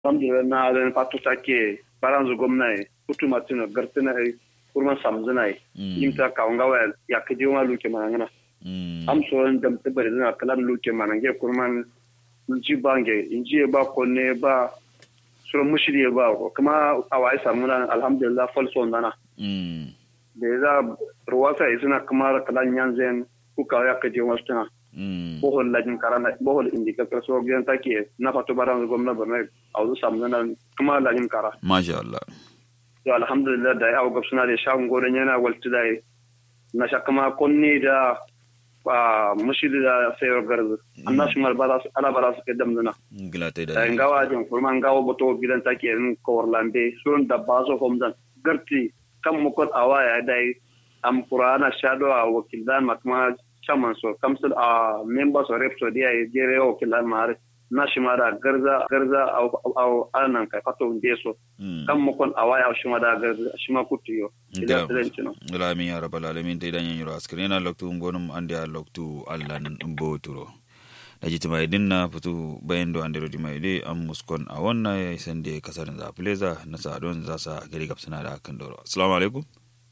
alhamdulillah na da fatu take baranzu gwamnati kutu matino gartina ai kurman samzina ai imta kaunga wa ya kaje wa luke manangana am so dam tibare na kalan luke manange kurman ji bange inji ba konne ba sura mushiri ba kuma awai samuna alhamdulillah falso nana da za ruwasa isuna kuma kalan yanzen kuka ya kaje wasu tana bohol lajin karana bohol indi ka so gen take na fatu baran gwamna barna auzu samna kuma lajin kara masha Allah to alhamdulillah da ya gab suna da shagun goren yana walti da na shakama konni da ba mushidi da sayar garzu annashi mal ba su ala bara su kedam dana gilate da da ngawa jin kurman ngawa boto gidan take in korlambe sun da bazo homdan garti kan mukot awaya dai am qur'ana shado a wakilan makma chairman so council a members of rep so dia jere o kilan mare na shimada garza garza au anan kai fato nde so kan mo kon awaya o shimada garza shima kutiyo ila tsilentino Alamin ya rabbal alamin ta idan yanyiro askirina loktu ngonum ande a loktu allan mboturo da jiti mai dinna fitu bayan do andero di mai de an muskon a wannan ya isan da kasarin za pleza na sadon za sa gari gabsana da kan doro assalamu alaikum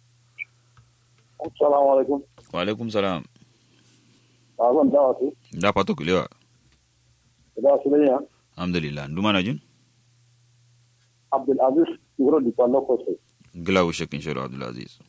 assalamu alaikum wa alaikum salam azan dawa su da fato kulewa da su ne ya alhamdulillah nduma na jin abdul aziz ngoro di kwallo ko sai gila wo shekin shiro abdulaziz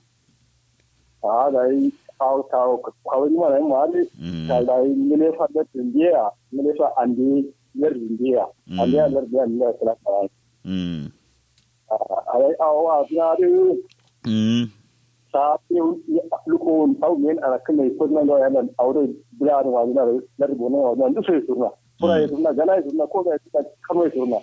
a da yi kawo kawo kawo ni mana ma ne ta da yi mile fa da tindiya mile fa andi yar tindiya andi yar da ni da kala kala mm a ai awa na de mm ta luko au men ana kana ko nan da yana aure bila da wani da da rubuna wa nan duk sai surna kuma ya surna gana ya surna ko da ya karo ya surna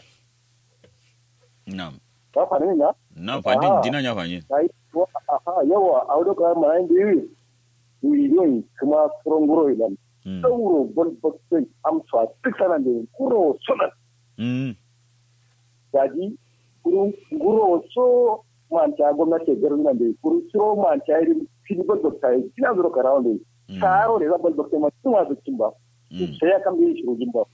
na'am ba fa ne na na fadin Ah. dina nya fanyi ai ko aha yawa aure ka ma yin biyu wiyon kuma furon guro ilan mm sauro bol boxe amsa duk sanan da kuro sunan mm daji kuro guro so manta gwamnati garin nan da kuro so manta irin fili bol boxe kina zuro karawa da Mm. taro ne za bol boxe ma tuma da cin ba mm sai ya kan bi shirogin ba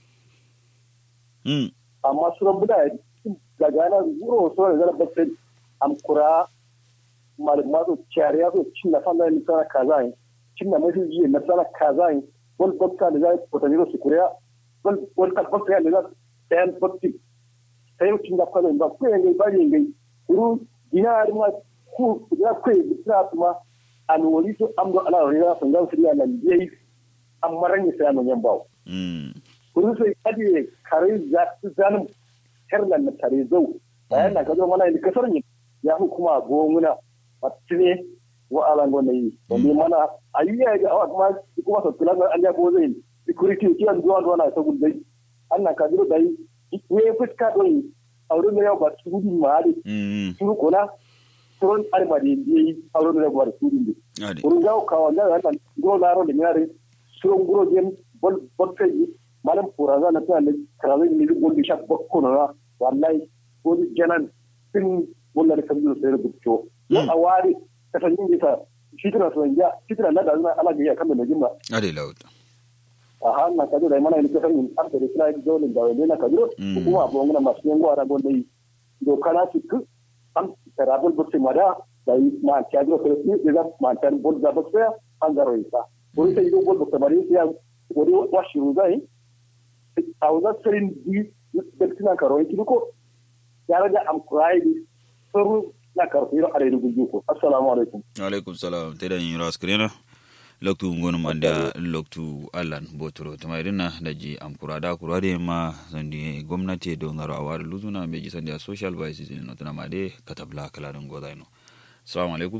mm amma suran buda daga nan guro so ne zara boxe am kura malama so ciyariya so cin na fanda ni sana kaza ne cin na mafi jiye na sana kaza ne bol boxe da zai potani su kuriya bol bol ka boxe ne za sayan boxe sai cin da kwalin ba ko yangai ba yangai kuru dinar ma ku ya kai bisa kuma an wali to amdo ala riya sun ga su nan yayi amma ran sai nan yan bawo mm kuru sai kadi kare za su zanin herlan na tare zau bayan na kazo mana ni kasar ni ya hukuma gomuna matine wa ala ngone yi to ni mana ayiya ga awa kuma kuma so kula ga anya ko zai security ki an duwa duwa na ta gudai annan ka duro dai we fuska don aure ne yau ba su gudu ma ali mm su kula turon arba da yi aure ne ba su gudu ade kurun gawo kawo ga nan gro laro da nyare suron gro gen bol bol kai malam puraza na tana karawe ni gol bi shak bokko na wallahi gol janan tin bolla da kabiru sai rubuto yo Mm. awari ka san yin bisa fitra so ya fitra na da zuna ala ga ya kan da jimma ade laut a han na kajo da mana ni ka san yin arda da kira dole da wani na kajo Mm. kuma abu ngana masu yan gwara gon dai do kana ci ku am tarabul bukti mada da yi ma ta jo ko ni da ma ta bol da bukti an garo isa ko sai do bol bukti bari sai wani washi ruzai a wazar sarin di da kina karo yi ko ya raga am kurai suru na karfi ro are rubu ko assalamu alaikum alaikum salam te da yin ras krena loktu ngonu manda loktu allan botoro tama irina da ji am kurada kurade ma sandi gwamnati do ngaro awar luzuna me ji sandi a social vices in notana ma de katabla kala don goda ino assalamu alaikum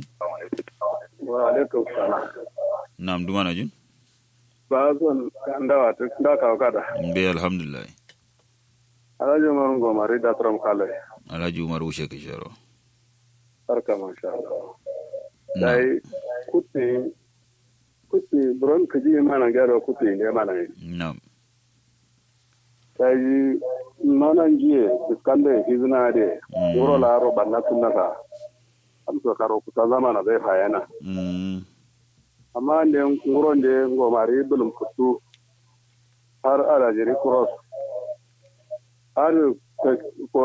wa alaikum salam nam duma na jin ba zon ndawa ta da ka kada be alhamdulillah alhaji umar gomari da tram kale alhaji umar ushe kisharo barka masha Allah na dai kuti kuti buron kaji mana gyara kuti ne mana yi na dai manan jiye fiskande hizna de Mm. wuro la ro banna sunna ka am so karo kuta zamana bai hayana mm amma ne nguro de ngomari bulum kutu har ala jiri cross har ko